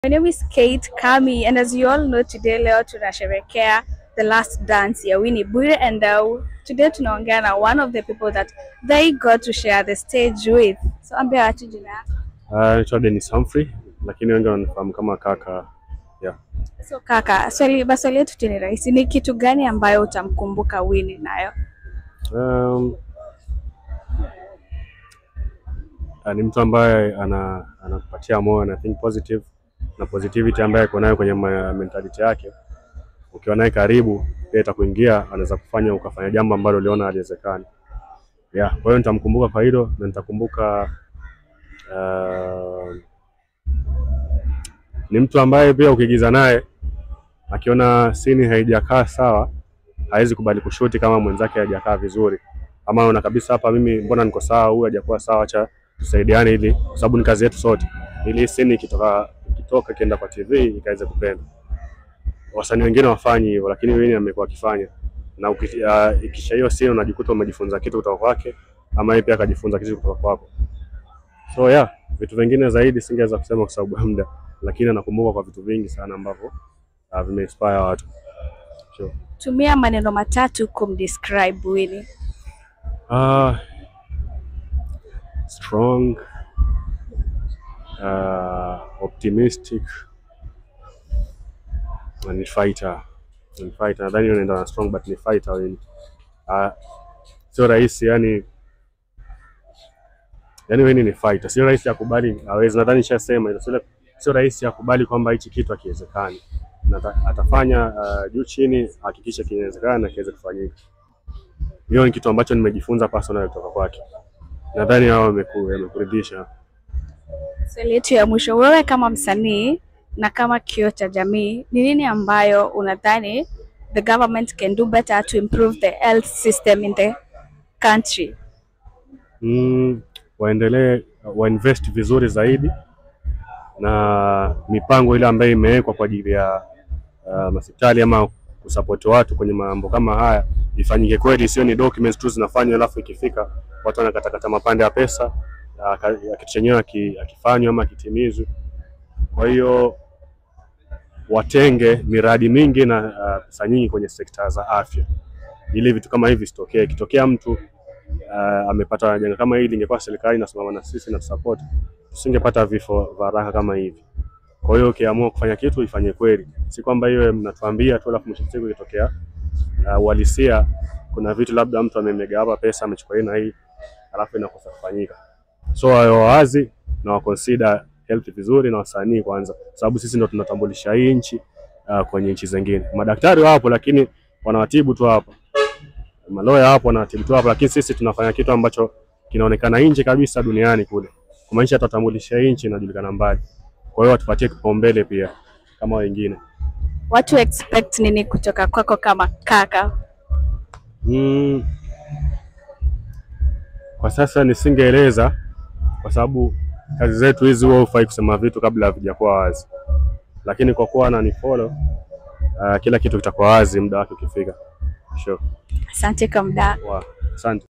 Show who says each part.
Speaker 1: My name is Kate Kami and as you all know today leo tunasherehekea the last dance ya Winnie Bwire and uh, today tunaongea na one of the people that they got to share the stage with. So ambia watu jina yako.
Speaker 2: Uh, naitwa Dennis Humphrey lakini wengi wananifahamu kama kaka. Yeah.
Speaker 1: So kaka, swali maswali yetu tu ni rahisi. Ni kitu gani ambayo utamkumbuka Winnie nayo?
Speaker 2: Um, uh, ni mtu ambaye ana anakupatia moyo na think positive na positivity ambaye ako nayo kwenye ma- mentality yake. Ukiwa naye karibu, pia itakuingia, anaweza kufanya ukafanya jambo ambalo uliona haliwezekani. Yeah, kwa hiyo nitamkumbuka kwa hilo na nitakumbuka uh, ni mtu ambaye pia ukigiza naye akiona sini haijakaa sawa hawezi kubali kushuti kama mwenzake hajakaa vizuri, ama ona kabisa hapa, mimi mbona niko sawa, huyu hajakuwa sawa, acha tusaidiane, ili kwa sababu ni kazi yetu sote, ili hii scene ikitoka ikitoka ikienda kwa TV ikaweze kupenda. Wasanii wengine wafanyi hivyo, lakini Winnie amekuwa akifanya, na uki- uh, ikisha hiyo scene unajikuta umejifunza kitu kutoka kwake, ama yeye pia akajifunza kitu kutoka kwako. So yeah, vitu vingine zaidi singeweza kusema kwa sababu ya muda, lakini anakumbuka kwa vitu vingi sana ambavyo uh, vimeinspire watu sure.
Speaker 1: Tumia maneno matatu kumdescribe Winnie.
Speaker 2: Uh, strong, uh, optimistic, na ni fighter. Ni fighter. Nadhani unaenda na strong but ni fighter Winnie. Uh, sio rahisi yani yani Winnie ni fighter. Sio rahisi akubali hawezi. Nadhani nishasema hilo. Sio sio rahisi akubali kwamba hichi kitu hakiwezekani. Na ata- atafanya uh, juu chini hakikisha kinawezekana na kiweze kufanyika. Hiyo ni kitu ambacho nimejifunza personal kutoka kwake. Nadhani hao wameku- wamekuridhisha.
Speaker 1: Swali yetu ya mwisho, wewe kama msanii na kama kioo cha jamii, ni nini ambayo unadhani the government can do better to improve the health system in the country?
Speaker 2: Mm, waendelee wainvest vizuri zaidi na mipango ile ambayo imewekwa kwa ajili ya uh, hospitali ama kusapoti watu kwenye mambo kama haya ifanyike kweli, sio ni documents tu zinafanywa alafu ikifika watu wanakatakata mapande ya pesa ya ka- ya kitu chenyewe aki- akifanywa ama kitimizwe. Kwa hiyo watenge miradi mingi na uh, pesa nyingi kwenye sekta za afya ili vitu kama hivi visitokee. Ikitokea mtu uh, amepata janga kama hili, ingekuwa serikali inasimama na sisi na tusupport, tusingepata vifo vya haraka kama hivi. Kwa hiyo ukiamua kufanya kitu ifanye kweli, si kwamba iwe mnatuambia tu alafu mwisho wa siku ikitokea uh, uhalisia, kuna vitu labda mtu amemega hapa pesa amechukua hii na hii alafu inakosa kufanyika. So wawe wawazi na waconsider health vizuri na wasanii kwanza, sababu sisi ndo tunatambulisha hii nchi uh, kwenye nchi zingine. Madaktari wapo lakini wanawatibu tu hapa maloya hapo wanatibu tu hapo, lakini sisi tunafanya kitu ambacho kinaonekana nje kabisa duniani kule, kumaanisha tutatambulisha hii nchi inajulikana mbali. Kwa hiyo watupatie kipaumbele pia kama wengine.
Speaker 1: Watu expect nini kutoka kwako kama kaka?
Speaker 2: Mm, kwa sasa nisingeeleza kwa sababu kazi zetu hizi huwa hufai kusema vitu kabla havijakuwa wazi, lakini kwa kuwa ananifollow uh, kila kitu kitakuwa wazi muda wake ukifika. Sure.
Speaker 1: Asante kwa muda.
Speaker 2: Wow. Asante.